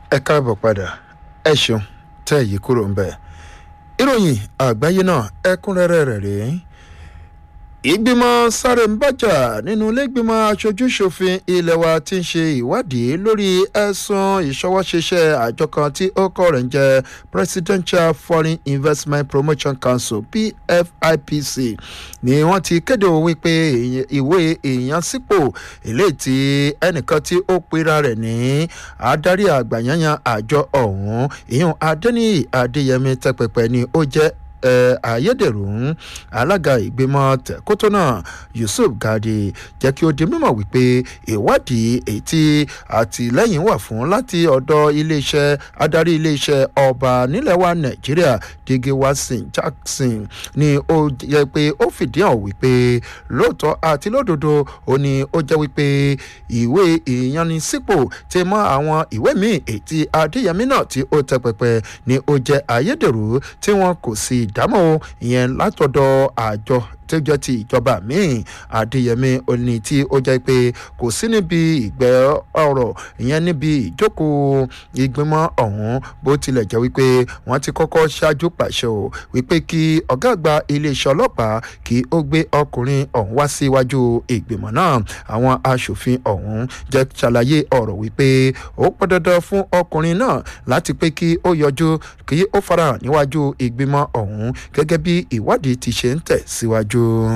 ẹ káàbọ̀ padà ẹ ṣeun tẹ́ èyí kúrò ń bẹ̀. ìròyìn àgbáyé náà ẹ̀kúnrẹ́rẹ́ rẹ̀ rèé ìgbìmọ̀ sáré ń bàjà nínú ilégbìmọ̀ aṣojúṣòfin ilé wa ti ń ṣe ìwádìí lórí ẹ̀sùn ìṣọwọ́ṣeṣẹ́ àjọ kan tí ó kọ́ rẹ̀ ń jẹ́ presidential foreign investment promotion council pfipc ni wọ́n ti kéde òun wípé ìwé ìyansípò eléyìí tí ẹnìkan tí ó pera rẹ̀ ní adarí àgbàyanyan àjọ ọ̀hún ìyún adẹ́niyì adéyẹmí tẹpẹpẹ ni ó jẹ́ ayédèrú alága ìgbìmọ̀ tẹ̀kótó náà yusuf gadi jẹ́ kí ó di mímọ̀ wípé ìwádìí èyí tí àtìlẹ́yìn wà fún láti ọ̀dọ̀ iléeṣẹ́ adarí iléeṣẹ́ ọba nílẹ̀ wa nàìjíríà digi watson jackson ni ó yẹ pé ó fìdí hàn wípé lóòótọ́ àti lódodo ó ní ó jẹ́ wípé ìwé ìyanisípò ti mọ àwọn ìwé míì èyí tí adéyẹmí náà tí ó tẹ pẹpẹ ni ó jẹ́ ayédèrú tí wọn kò sì dámọ̀ ìyẹn látọ̀dọ̀ àjọ tó jẹ́ ti ìjọba míì adéyẹmí oní tí ó jẹ́ pé kò sí níbi ìgbẹ́ ọ̀rọ̀ ìyẹn níbi ìjókòó ìgbìmọ̀ ọ̀hún bó tilẹ̀ jẹ́ wípé wọ́n ti kọ́kọ́ ṣáájú pàṣẹ o wípé kí ọ̀gá àgbà iléeṣẹ́ ọlọ́pàá kí ó gbé ọkùnrin ọ̀hún wá síwájú ìgbìmọ̀ náà àwọn aṣòfin ọ̀hún jẹ́ ṣàlàyé ọ̀rọ̀ wípé ó pẹ́ dandan fún ọkùnrin náà láti pé kí ó yọjú kí ó farahàn níwájú ìgbìmọ̀ ọ̀hún gẹ́gẹ́ bí ìwádìí ti ṣe ń tẹ̀ síwájú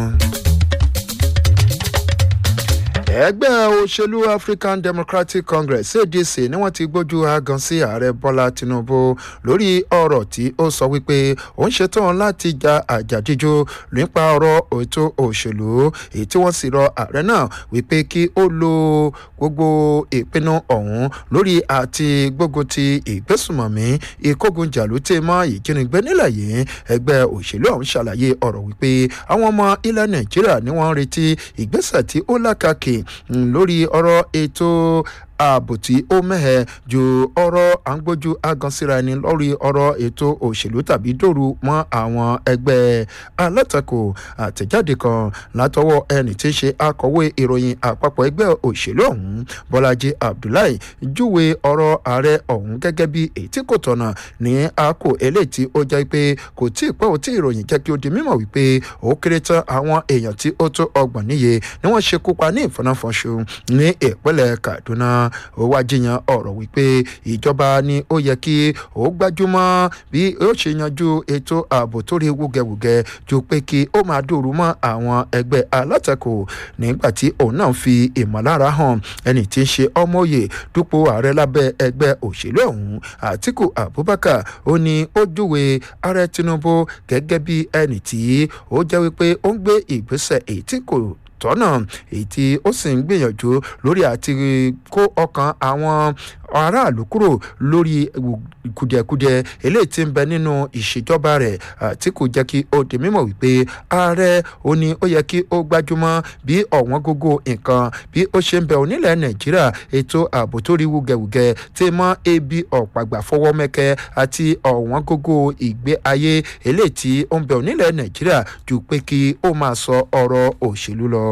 ẹgbẹ́ òṣèlú african democratic congress adc ni wọ́n ti gbójú agan sí ààrẹ bọ́lá tinubu lórí ọ̀rọ̀ tí ó sọ wípé òun ṣetán láti ja àjàdíjú nípa ọ̀rọ̀ ètò òṣèlú èyí tí wọ́n sì rọ ààrẹ náà wípé kí ó lo gbogbo ìpinnu ọ̀hún lórí àti gbógun ti ìgbésùmọ̀mí ìkógunjàlú tí mọ́ ìjínigbé nílẹ̀ yìí ẹgbẹ́ òṣèlú ọ̀hún ṣàlàyé ọ̀rọ̀ wípé àwọn ọmọ ilẹ̀ nàìjíríà ni wọ́n ń retí ìgbésẹ̀ tí ó lákàkì lórí ọ̀rọ̀ ètò ààbò tí ó mẹ́hẹ̀ ju ọ̀rọ̀ à ń gbójú agansíra ẹni lórí ọ̀rọ̀ ètò òṣèlú tàbí dòru mọ́ àwọn ẹgbẹ́ alátakò àtẹ̀jáde kan látọwọ́ ẹni tí ń ṣe akọ̀wé ìròyìn àpapọ̀ ẹgbẹ́ òṣèlú ọ̀hún bọ́lájí abdullahi júwe ọ̀rọ̀ ààrẹ ọ̀hún gẹ́gẹ́ bí èyí tí kò tọ̀nà ní àkó eléyìí tí ó jẹ́ pé kò tí ì pẹ́ ò tí ìròyìn jẹ́ kí ó di mímọ̀ wípé ó kéré tán àwọn èèyàn tí ó tó ọgbọ̀n níye ni wọ́n ṣekú pa ní ìfọnáfọnṣu ní ìpínlẹ̀ kaduna ó wá jiyàn ọ̀rọ̀ wípé ìjọba ni ó yẹ kí ó gbájúmọ́ bí ó ṣe yanjú ètò ààbò tó rí wúgẹwùgẹ ju pé kí ó máa dòrú mọ́ àwọn ẹgbẹ́ alátakò nígbà tí òun náà fi ìmọ̀lára hàn ẹni tí ń ṣe ọmọye dúpọ̀ ààrẹ lábẹ́ ẹgbẹ́ òṣèlú ọ̀hún àtìkù abubakar ó ní ó júwe ààrẹ tinubu gẹ́gẹ́ bí ẹni tí ó jẹ́ wípé ó ń gbé ìgbésẹ̀ èyí tí kò tọ́nà èyí tí ó sì ń gbìyànjú lórí àti kó ọkàn àwọn aráàlú kúrò lórí kùdìẹ̀kudiẹ eléyìí tí ń bẹ nínú ìṣèjọba rẹ̀ tí kò jẹ́ kí ó di mímọ̀ wípé ààrẹ ó ní ó yẹ kí ó gbájúmọ́ bí ọ̀wọ́n gógó nǹkan bí ó ṣe ń bẹ onílẹ̀ nàìjíríà ètò ààbò tó rí wúgẹ̀wúgẹ̀ tí mọ́ ebi ọ̀pàgbà fọwọ́ mẹ́kẹ́ àti ọ̀wọ́n gógó ìgbé ayé eléyìí tí ó ń bẹ onílẹ̀ nàìjíríà ju pé kí ó máa sọ ọ̀rọ̀ òṣèlú lọ.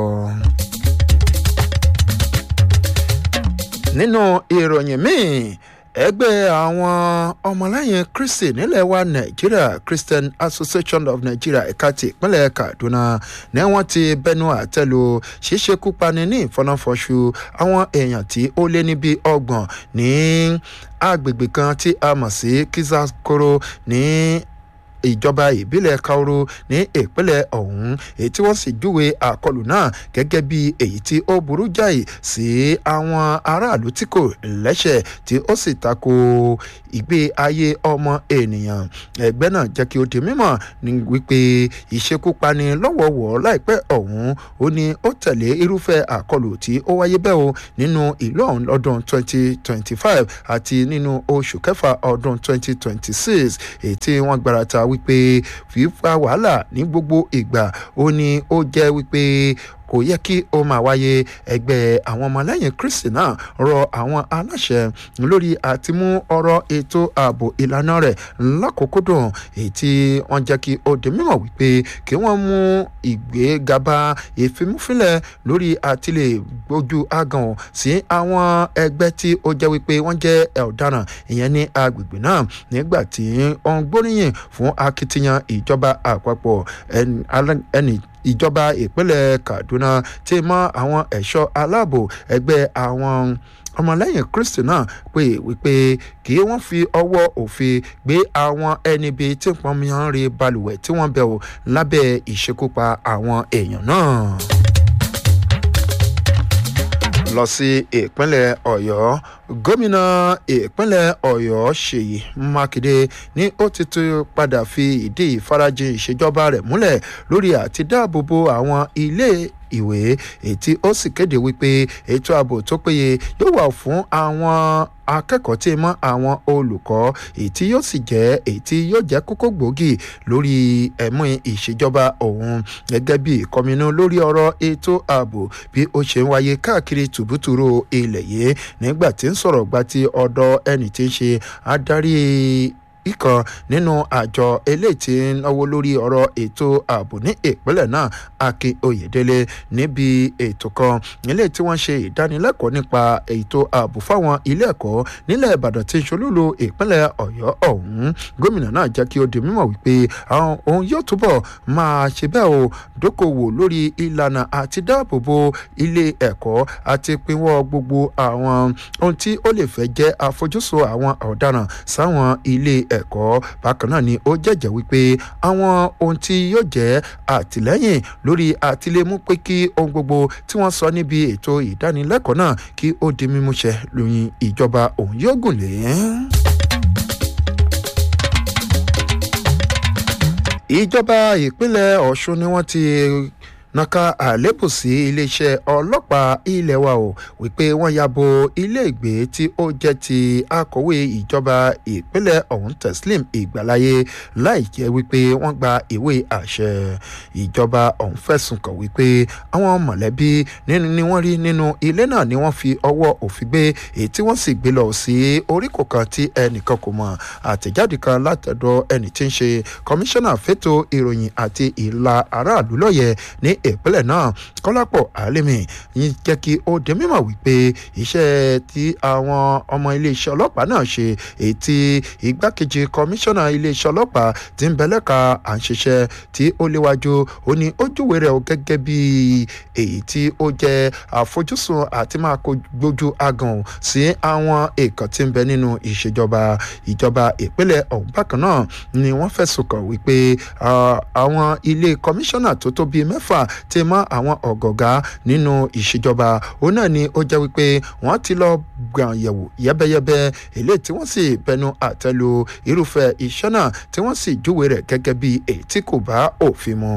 nínú ìròyìn míì ẹgbẹ́ àwọn ọmọlẹ́yìn kristi nílẹ̀ wa nàìjíríà christian association of nigeria ẹ̀ka ti ìpínlẹ̀ kaduna ní wọ́n ti bẹnu àtẹ́lu ṣíṣekúpani ní ìfọnáfọṣù àwọn èèyàn tí ó lé ní bíi ọgbọ̀n ní agbègbè kan tí a mọ̀ sí kizakoro ní ìjọba ìbílẹ̀ kaoro ní ìpínlẹ̀ ọ̀hún èyí tí wọ́n sì júwe àkọlù náà gẹ́gẹ́ bí èyí tí ó burú jáì sí àwọn aráàlú tí kò lẹ́sẹ̀ tí ó sì tako ìgbé ayé ọmọ ènìyàn ẹgbẹ́ náà jẹ́ kí ó di mímọ̀ ní wípé ìṣekúpani lọ́wọ́wọ́ láìpẹ́ ọ̀hún ó ní ó tẹ̀lé irúfẹ́ àkọlù tí ó wáyé bẹ́ẹ̀ o nínú ìlú ọ̀hún lọ́dún 2025 àti nínú oṣù kẹfà ọdún 2026 èyí tí wọ́n gbarata wípé fífa wàhálà ní gbogbo ìgbà ó ní ó jẹ́ wípé kò yẹ kí ó máa wáyé ẹgbẹ́ àwọn ọmọlẹ́yìn kristi náà rọ àwọn aláṣẹ lórí àti mú ọ̀rọ̀ ètò ààbò ìlànà rẹ̀ lákòókòdùn èyí tí wọ́n jẹ́ kí ó di mímọ̀ wípé kí wọ́n mú ìgbégaba ìfimúfilẹ̀ lórí àtìlẹ̀ gbójú agan sí àwọn ẹgbẹ́ tí ó jẹ́ wípé wọ́n jẹ́ ọ̀daràn ìyẹn ní agbègbè náà nígbà tí wọ́n gbóríyìn fún akitiyan ìjọba àpapọ̀ ẹni ìjọba ìpínlẹ̀ kaduna ti mọ àwọn ẹ̀ṣọ́ aláàbò ẹgbẹ́ àwọn ọmọlẹ́yìn kristi náà pé wípé kí wọ́n fi ọwọ́ òfin gbé àwọn ẹni bíi tí pọnmiyan rí balùwẹ̀ tí wọ́n bẹ̀ wò lábẹ́ ìṣekúpa àwọn èèyàn náà lọ sí ìpínlẹ̀ ọ̀yọ́ gómìnà ìpínlẹ̀ ọ̀yọ́ ṣèyí mákindé ní ó ti tún padà fi ìdí ìfarajìn ìṣèjọba rẹ̀ múlẹ̀ lórí àti dáàbòbo àwọn ilé ìwé ètí ó sì kéde wípé ètò ààbò tó péye yóò wà fún àwọn akẹ́kọ̀ọ́ tí mọ́ àwọn olùkọ́ ètí yóò sì jẹ́ ètí yóò jẹ́ kókó gbòógì lórí ẹ̀mú ìṣèjọba òun gẹ́gẹ́ bí ìkọminú lórí ọ̀rọ̀ ètò ààbò bí ó ṣe ń wáyé káàkiri tùbútùrú ilẹ̀ yìí nígbà tí ń sọ̀rọ̀ gba ti ọ̀dọ̀ ẹni tí ń ṣe adarí ìkan nínú àjọ eléyìí tí ń náwó lórí ọ̀rọ̀ ètò ààbò ní ìpínlẹ̀ náà akin oyèdélé níbi ètò kan nílé tí wọ́n ṣe ìdánilẹ́kọ̀ọ́ nípa ètò ààbò fáwọn ilé ẹ̀kọ́ nílẹ̀ ìbàdàn tí ń ṣolúlu ìpínlẹ̀ ọ̀yọ́ ọ̀hún gómìnà náà jẹ́ kí ó di mímọ̀ wípé àwọn òun yóò túbọ̀ máa ṣe bẹ́ẹ̀ o dókòwò lórí ìlànà àti dáàbòbò ilé ẹ̀kọ́ àti pinwọ́ gbogbo àwọn ohun tí ó lè fẹ́ jẹ́ àfojúsùn àwọn ọ̀daràn sáwọn ilé ẹ̀kọ́ bákan náà ni ó jẹ́jẹ́ wípé àwọn ohun tí yóò jẹ́ àtìlẹ́yìn lórí àtìlẹ́mú pé kí ohun gbogbo tí wọ́n sọ níbi ètò ìdánilẹ́kọ̀ọ́ náà kí ó di mímúṣẹ lóyún ìjọba òun yóò gùn lé. ìjọba ìpínlẹ̀ ọ̀ṣun ni wọ́n ti naka àlébù sí iléeṣẹ́ ọlọ́pàá ilé wa o wípé wọ́n ya bo iléègbé tí ó jẹ́ ti akọ̀wé ìjọba ìpínlẹ̀ ọ̀hún teslim ìgbàláyé láì jẹ́ wípé wọ́n gba ìwé àṣẹ ìjọba ọ̀hún fẹ̀sùn kàn wípé àwọn mọ̀lẹ́bí ni wọ́n rí nínú ilé náà ni wọ́n fi ọwọ́ òfin gbé èyí tí wọ́n sì gbé lọ sí oríkò kan tí ẹnìkan kò mọ̀ àtẹ̀jáde kan látọ̀dọ̀ ẹni tí ń ṣe kọmíṣánná fẹ́tò ìròyìn àti ìlà aráàlú lọ́yẹ̀ ní ìpínlẹ̀ náà kọ́lápọ̀ àlẹ́mì yín jẹ́ kí ó di mímọ̀ wípé iṣẹ́ tí àwọn ọmọ iléeṣẹ́ ọlọ́pàá náà ṣe èyí tí igbákejì kọmíṣánná iléeṣẹ́ ọlọ́pàá ti ń bẹ̀lẹ́ka à ń ṣiṣẹ́ tí ó léwájú ó ní ó júwe rẹ̀ gẹ́gẹ́ bí èyí tí ó jẹ́ àfojúsùn àti máa gbójú agàn sí àwọn èèkàn tí ń bẹ nínú ìṣèjọba ìjọba ìpínlẹ̀ ọ̀hún bákan náà ni wọ́n fẹ̀sùn kàn wípé àwọn ilé kọmíṣánná tó tó bíi mẹ́fà ti mọ́ àwọn ọ̀gọ̀gá nínú ìṣèjọba òun náà ni ó jẹ́ wípé wọ́n ti lọ gbọ̀n yẹ̀wò yẹ́bẹ́yẹ́bẹ́ eléyìí tí wọ́n sì bẹnu àtẹ́lu irúfẹ́ iṣẹ́ náà tí wọ́n sì júwe rẹ̀ gẹ́gẹ́ bí èyí tí kò bá òfin mu.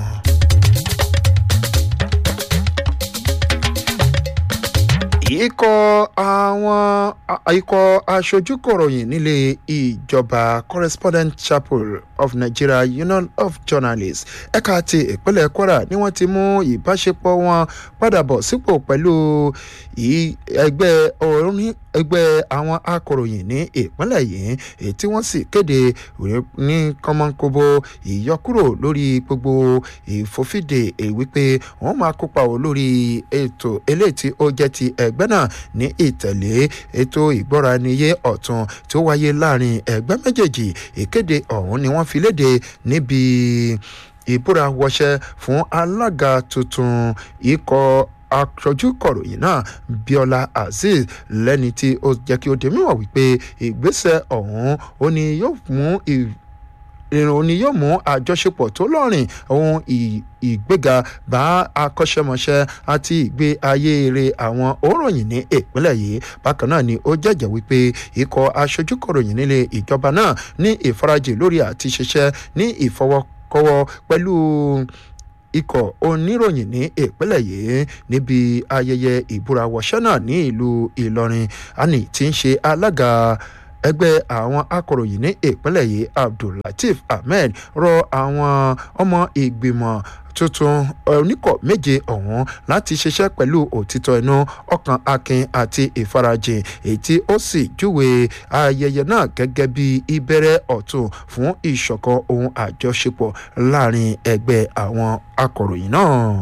ikọ̀ àwọn ikọ̀ aṣojú kọ̀ròyìn nílé ìjọba correspondent chapel of nigeria union of journalists ẹ̀ka ti ìpínlẹ̀ kwara ni wọ́n ti mú ìbáṣepọ̀ wọn padà bọ̀ sípò pẹ̀lú ẹgbẹ́ orin ẹgbẹ́ àwọn akọ̀ròyìn ní ìpínlẹ̀ yìí èyí tí wọ́n sì kéde ní kọ́mọ́nkóbó ìyọkúrò lórí gbogbo ìfòfìdè wípé wọ́n máa kópa ò lórí ètò eléyìí tí ó jẹ́ ti ẹgbẹ́ náà ní ìtẹ̀lé ètò ìgbọ́raniyé ọ̀tun tó wáyé láàrin ẹgbẹ́ méjèèjì ìkéde ọ̀hún ni wọ́n fi léde níbi ìbúra wọṣẹ́ fún alága tuntun ikọ̀ aṣojú kọ̀ròyìn náà biola azeez lẹ́ni tí ó jẹ́ kí ó di mímọ̀ wípé ìgbésẹ̀ ọ̀hún ó ní yóò mú ìrìn ni yóò mú àjọṣepọ̀ tó lọ́rìn ohun ìgbéga bá akọ́ṣẹ́mọṣẹ́ àti ìgbé ayé eré àwọn òǹròyìn ní ìpínlẹ̀ yìí bákan náà ni ó jẹ́jẹ́ wípé ikọ̀ aṣojú kọ̀ròyìn nílé ìjọba náà ní ìfarajì lórí àti ṣiṣẹ́ ní ìfọwọ́kọ́wọ́ pẹ̀lú ikọ̀ oníròyìn ní ìpínlẹ̀ yìí níbi ayẹyẹ ìbúrawọṣẹ́ náà ní ìlú ìlọrin ani tí ń ṣe alága ẹgbẹ́ àwọn akọ̀ròyìn ní ìpínlẹ̀ yìí abdullateef ahmed rọ àwọn ọmọ ìgbìmọ̀ tuntun oníkọ̀ méje ọ̀hún láti ṣiṣẹ́ pẹ̀lú òtítọ́ inú ọkàn akin àti ìfarajìn èyí tí ó sì júwe ayẹyẹ náà gẹ́gẹ́ bí ìbẹ̀rẹ̀ ọ̀tun fún ìṣọ̀kan ohun àjọṣepọ̀ láàrin ẹgbẹ́ àwọn akọ̀ròyìn náà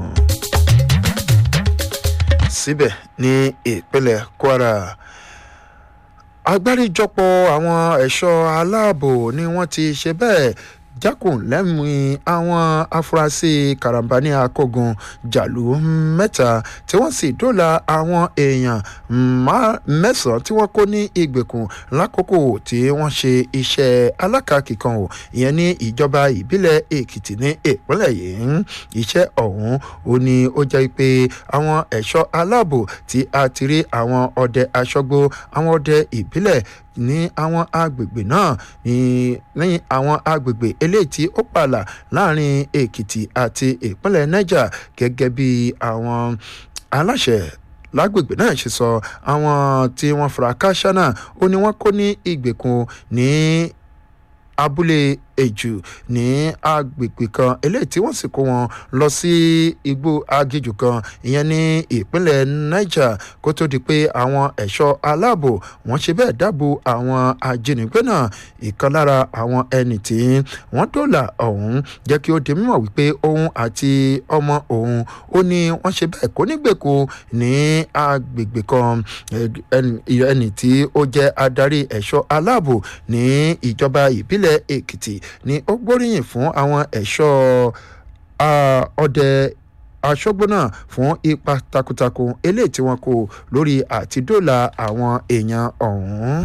síbẹ̀ ní ìpínlẹ̀ kwara agbáríjọpọ̀ àwọn ẹ̀ṣọ́ aláàbò ni wọ́n ti ṣe bẹ́ẹ̀ jákùn lẹ́mìí àwọn afurasí karambani akógun jàlú mẹ́ta tí wọ́n sì dóòlà àwọn èèyàn mẹ́sàn-án tí wọ́n kó ní ìgbèkùn lákòókò tí wọ́n ṣe iṣẹ́ alákàkì kan ò ìyẹn ní ìjọba ìbílẹ̀ èkìtì ní ìpínlẹ̀ yìí iṣẹ́ ọ̀hún ó ní ó jẹ́ pé àwọn ẹ̀ṣọ́ aláàbò tí a ti rí àwọn ọdẹ aṣọ́gbó àwọn ọdẹ ìbílẹ̀ ní àwọn agbègbè náà ní lẹ́yìn àwọn agbègbè eléyìí tí ó pààlà láàrin èkìtì àti ìpínlẹ̀ niger gẹ́gẹ́ bí àwọn aláṣẹ lágbègbè náà ṣe sọ àwọn tí wọ́n fura káṣá náà ó ní wọ́n kó ní ìgbèkùn ní abúlé èjù ní agbègbè kan eléyìí tí wọ́n sì kó wọn lọ sí igbó agijù kan ìyẹn ní ìpínlẹ̀ niger kó tó di pé àwọn ẹ̀ṣọ́ aláàbò wọ́n ṣe bẹ́ẹ̀ dáàbò àwọn ajínigbé náà ìkan lára àwọn ẹni tí wọ́n dọ́là ọ̀hún jẹ́ kí ó di mímọ̀ wípé òun àti ọmọ òun ó ní wọ́n ṣe bẹ́ẹ̀ kó nígbèkùn ní agbègbè kan ẹni tí ó jẹ́ adarí ẹ̀ṣọ́ aláàbò ní ìjọba ìbílẹ̀ èkìtì ni ó gbóríyìn fún àwọn ẹ̀ṣọ́ ọdẹ aṣọ́gbó náà fún ipa takuntakun eléyìí tí wọ́n kó lórí àtidóòlà àwọn èèyàn ọ̀hún.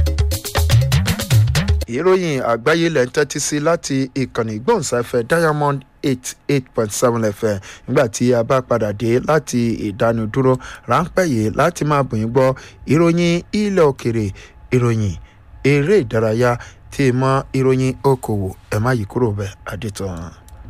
ìròyìn àgbáyé lẹ́ ń tẹ́tí sí láti ìkànnì ìgbóhùnsáfẹ́ diamond eight eight point seven fm nígbà tí a bá padà dé láti ìdánudúró ráńpẹ́ yìí láti máa bùn yín gbọ́ ìròyìn ilẹ̀ òkèrè ìròyìn eré ìdárayá tí ì mọ ìròyìn okòwò ẹ má yí kúrò bẹ́ẹ̀ adétàn.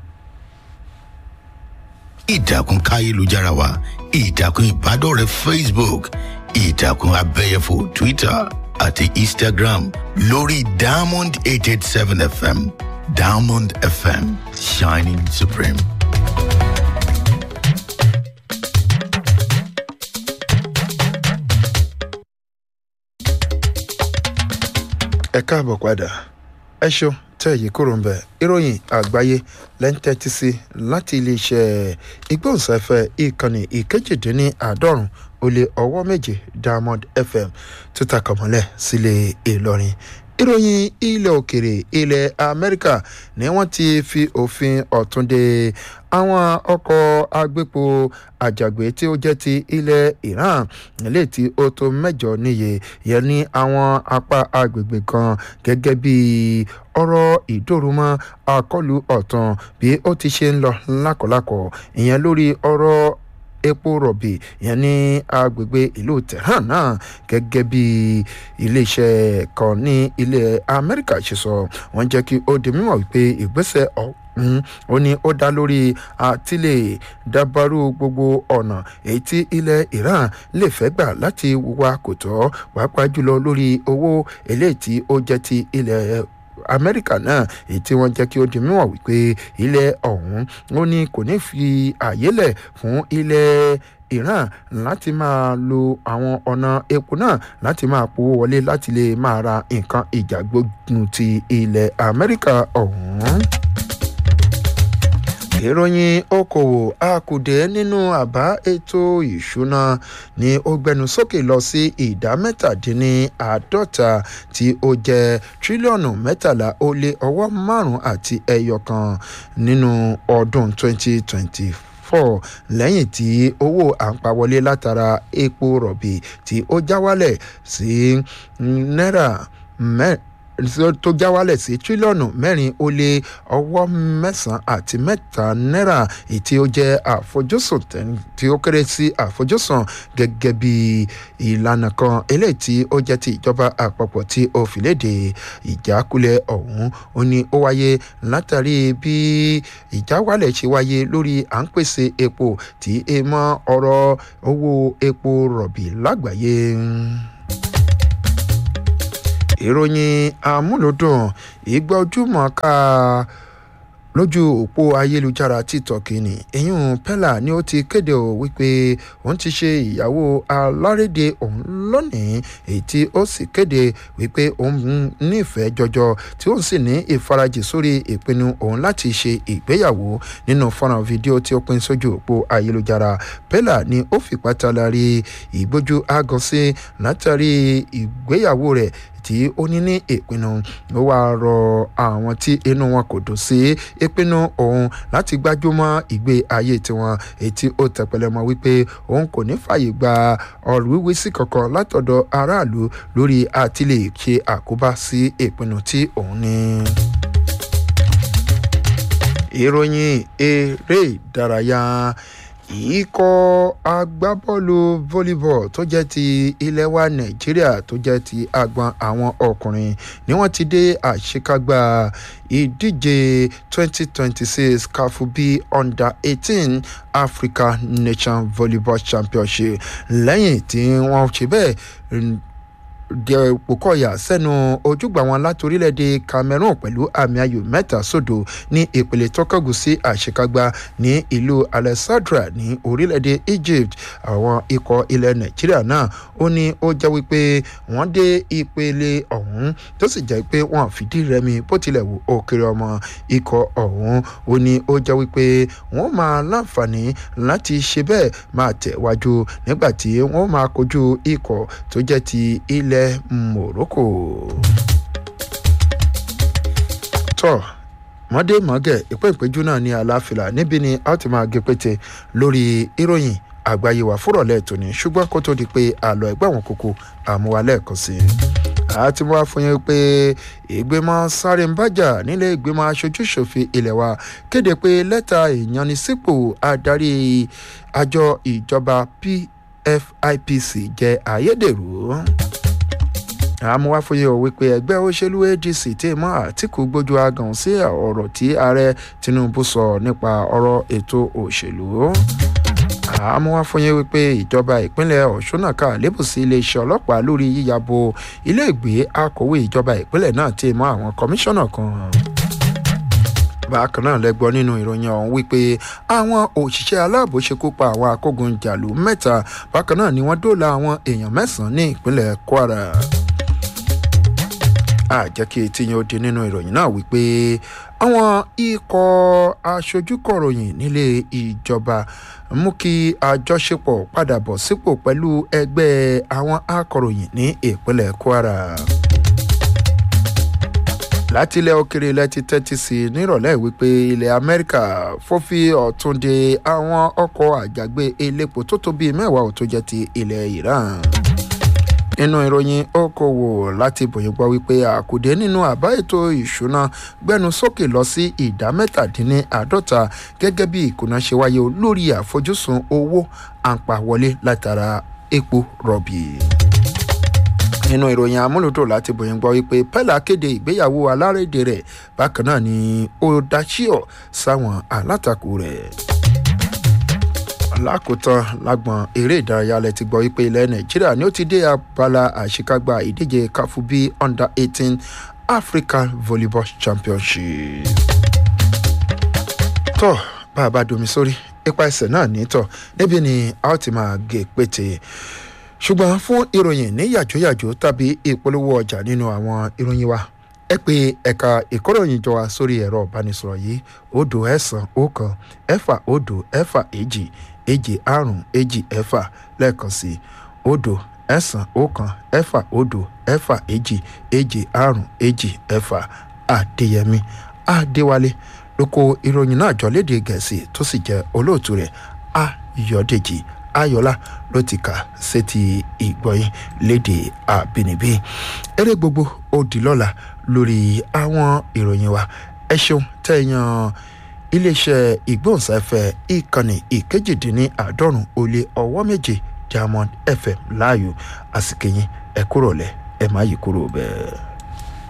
ìtàkùn káyélujára wa ìtàkùn ìbádọ́rẹ̀ẹ́ facebook ìtàkùn abẹ́yẹfò twitter àti instagram lórí diamond eight eight seven fm diamond fm shining supreme. ẹ káàbọ̀ padà ẹ ṣeun tẹ́ èyí kúrò ń bẹ̀ ìròyìn àgbáyé lẹ́ńtẹ́tí sí láti iléeṣẹ́ ìgbóhùnsáfẹ́ ìkànnì ìkejìdínláàádọ́rùn ó lé ọwọ́ méje diamond fm tó takọ̀mọ́lẹ̀ sílé ìlọrin ìròyìn ilẹ̀ òkèrè ilẹ̀ amẹ́ríkà ni wọ́n ti fi òfin ọ̀tún de àwọn ọkọ̀ agbépo àjàgbé tí ó jẹ́ ti ilẹ̀ iran nílé tí ó tó mẹ́jọ níye yẹn ní àwọn apá agbègbè kan gẹ́gẹ́ bí ọ̀rọ̀ ìdòrúmọ́ àkọlù ọ̀tàn bí ó ti ṣe ń lọ lákọ̀lákọ̀ ìyẹn lórí ọ̀rọ̀ epo rọ̀bì yẹn ní agbègbè ìlú tehran náà gẹ́gẹ́ bí iléeṣẹ́ kan ní ilẹ̀ amẹ́ríkà ṣe sọ wọ́n jẹ́ kí ó di mímọ̀ wípé ìgbésẹ̀ ọ̀hún ó ní ó dá lórí àtìlẹ̀ dábàrú gbogbo ọ̀nà èyí tí ilẹ̀ iran lè fẹ́ gbà láti wá kò tọ́ pàápàá jùlọ lórí owó eléyìí tí ó jẹ́ ti ilẹ̀ amẹ́ríkà náà èyí tí wọ́n jẹ́ kí ó di mímọ̀ wípé ilẹ̀ ọ̀hún ó ní kò ní fi àyè lẹ̀ fún ilẹ̀ iran láti máa lo àwọn ọ̀nà epo náà láti máa powó wọlé láti lè máa ra nǹkan ìjà gbógun ti ilẹ̀ amẹ́ríkà ọ̀hún ìròyìn okòwò àkùdé nínú àbá ètò ìṣúná ni ó gbẹnu sókè lọ sí ìdá mẹ́tàdínníàádọ́ta tí ó jẹ́ tírílíọ̀nù mẹ́tàlá ó lé ọwọ́ márùn-ún àti ẹyọ kan nínú ọdún 2024 four lẹ́yìn tí owó àǹpawọlé látara epo rọ̀bì tí ó já wálẹ̀ sí náírà mẹ́rin tó já wálẹ̀ sí tírílíọ̀nù mẹ́rin ó lé ọwọ́ mẹ́sàn-án àti mẹ́ta náírà èyí ó jẹ́ àfojúsùn tí ó kéré sí àfojúsùn gẹ́gẹ́ bí ìlànà kan eléyìí tí ó jẹ́ ti ìjọba àpapọ̀ tí ó fi léde ìjákulẹ̀ ọ̀hún ó ní ó wáyé látàrí bí ìjáwálẹ̀ ṣe wáyé lórí à ń pèsè epo tí e mọ́ ọ̀rọ̀ owó epo rọ̀bì lágbàáyé ìròyìn amúlòdùn ìgbà ojúmọ̀ ká lójú òpó ayélujára tiktok ni eyín pella ni ó ti kéde ò wípé òun ti ṣe ìyàwó alárédè òun lónìí èyí tí ó sì kéde wípé òun nífẹ̀ẹ́ jọjọ tí òun sì ní ìfarajì sórí ìpinnu òun láti ṣe ìgbéyàwó nínú fọ́nrán fídíò tí ó pín sójú òpó ayélujára pella ni ó fipá talari ìgbójú agan sí látàrí ìgbéyàwó rẹ̀ tí ó ní ní ìpinnu ó wáá rọ àwọn tí inú wọn kò dùn sí ìpinnu òun láti gbájúmọ́ ìgbé ayé tiwọn èyí tí ó tẹpẹlẹ mọ́ wípé òun kò ní fààyè gba ọ̀rọ̀ wíwí sí kankan látọ̀dọ̀ aráàlú lórí àti lè ṣe àkóbá sí ìpinnu tí òun ní ìròyìn eré ìdárayá ikọ̀ agbábọ́ọ̀lù volleyball tó jẹ́ ti ilẹ̀ wa nàìjíríà tó jẹ́ ti agbọn àwọn ọkùnrin ni wọ́n ti dé àṣekágbá ìdíje 2026 kafu b under 18 africa nation volleyball championship lẹ́yìn tí wọ́n ṣe bẹ́ẹ̀ dẹ̀pọ̀kọ̀yà sẹ́nu ojúgbà wọn láti orílẹ̀-èdè cameroon pẹ̀lú àmì ayò mẹ́ta sódò ní ìpele tọ́kọ̀gùn sí àṣekágbá ní ìlú alexandra ní orílẹ̀-èdè egypt àwọn ikọ̀ ilẹ̀ nàìjíríà náà ó ní ó jẹ́ wípé wọ́n dé ìpele ọ̀hún tó sì jẹ́ pé wọ́n fìdí rẹmi bó tilẹ̀ wù ó kéré ọmọ ikọ̀ ọ̀hún ó ní ó jẹ́ wípé wọ́n máa láǹfààní láti ṣe bẹ́ẹ̀ máa tẹ̀wájú nígbà tí wọ́n máa kojú ikọ̀ tó jẹ́ ti ilẹ̀ morocco. tọ́ mọ́dé mọ́gẹ̀ ìpéǹpéjú náà ní aláfilà níbi ni a ti máa gé pété lórí ìròyìn àgbáyé wa fúrọ̀lẹ́ tòní ṣùgbọ́n kó tó di pé àlọ́ ẹgbẹ́ àwọn kókó àmúwalẹ̀ kan sí i àti wá fún yín pé ìgbìmọ̀ sáré ń bájà nílé ìgbìmọ̀ aṣojúṣòfin ilẹ̀ wa kéde pé lẹ́tà ìyanisípò adarí àjọ ìjọba pfipc jẹ́ ayédèrú àmúwáfóyè ò wípé ẹgbẹ́ òṣèlú adc tí mọ́ àtìkù gbójú agàn sí ọ̀rọ̀ tí ààrẹ tinubu sọ nípa ọ̀rọ̀ ètò òṣèlú àmúwáfóyè wípé ìjọba ìpínlẹ̀ ọ̀ṣun náà kà lébùsí iléeṣẹ́ ọlọ́pàá lórí yíyàbò iléègbé akọ̀wé ìjọba ìpínlẹ̀ náà tí mọ́ àwọn kọmíṣánná kan bákan náà lẹ́gbọ́ nínú ìròyìn ọ̀hún wípé àwọn òṣìṣẹ́ aláàbò ṣekú pa àwọn akógunjàlú mẹ́ta bákan náà ni wọ́n dóòlà àwọn èèyàn mẹ́sàn-án ní ìpínlẹ̀ kwara àjẹ́ kí etí yẹn ó di nínú ìròyìn náà wípé àwọn ikọ̀ aṣojúkọ̀ròyìn nílé ìjọba mú kí àjọṣepọ̀ padà bọ̀ sípò pẹ̀lú ẹgbẹ́ àwọn akọ̀ròyìn ní ìpínlẹ̀ kwara láti ilẹ̀ òkèrè ilẹ̀ ti tẹ́tí sí i nírọ̀lẹ́ wípé ilẹ̀ amẹ́ríkà fọ́fí ọ̀tún de àwọn ọkọ̀ àjàgbé elépo tó tó bíi mẹ́wàá ò tó jẹ́ ti ilẹ̀ iran nínú ìròyìn okòwò láti bòyìn gbọ́ wípé àkùdé nínú àbá ètò ìṣúná gbẹnu sókè lọ sí ìdá mẹ́tàdínláàádọ́ta gẹ́gẹ́ bí ìkùnà ṣe wáyé lórí àfojúsùn owó àǹpàwọlé látara epo rọ̀bì nínú ìròyìn amúlùdùn láti bòyìn gbọ́ wípé pẹ́lá kéde ìgbéyàwó alárédè rẹ̀ bákan náà ni ó dáṣíọ̀ sáwọn alátakò rẹ̀ lákòótán lágbọn eré ìdárayá lẹ ti gbọ́ wípé ilẹ̀ nàìjíríà ni ó ti dé abala àṣekágbá ìdíje káfúbí under eighteen african volleyball championship. tó bá a bá domi sórí ipa ẹsẹ̀ náà nítọ̀ níbi ni a ó ti máa gé pété ṣùgbọ́n fún ìròyìn ní yàjóyàjó tàbí ìpolówó ọjà nínú àwọn ìròyìn wa ẹ pé ẹ̀ka ìkóròyìn jọ wa sórí ẹ̀rọ ìbánisọ̀rọ̀ yìí òdo ẹ̀sán ọ̀kan ẹ̀fà òdo ẹ̀fà èjì èjì àrùn èjì ẹ̀fà lẹ́ẹ̀kan sí òdo ẹ̀sán ọ̀kan ẹ̀fà òdo ẹ̀fà èjì èjì àrùn èjì ẹ̀fà àdéyẹmí àdéwálé ló kó ìròyìn náà jọ léde gẹ̀ẹ́sì tó sì jẹ́ olóòtú rẹ̀ ayọ̀dèjì ayọ̀lá ló ti kà sétí ìgbọ̀yìn léde àbínibí eré gbogbo ó di lọ́la lórí àwọn ìròyìn wa ẹ ṣeun tẹ̀yàn iléeṣẹ́ ìgbóhùnsáfẹ́ ìkànnì ìkejìdínláàádọ́rùn ó lé ọwọ́ méje diamond fm láàyò àsìkèyìn ẹ kúrò lẹ ẹ má yí kúrò bẹ́ẹ̀.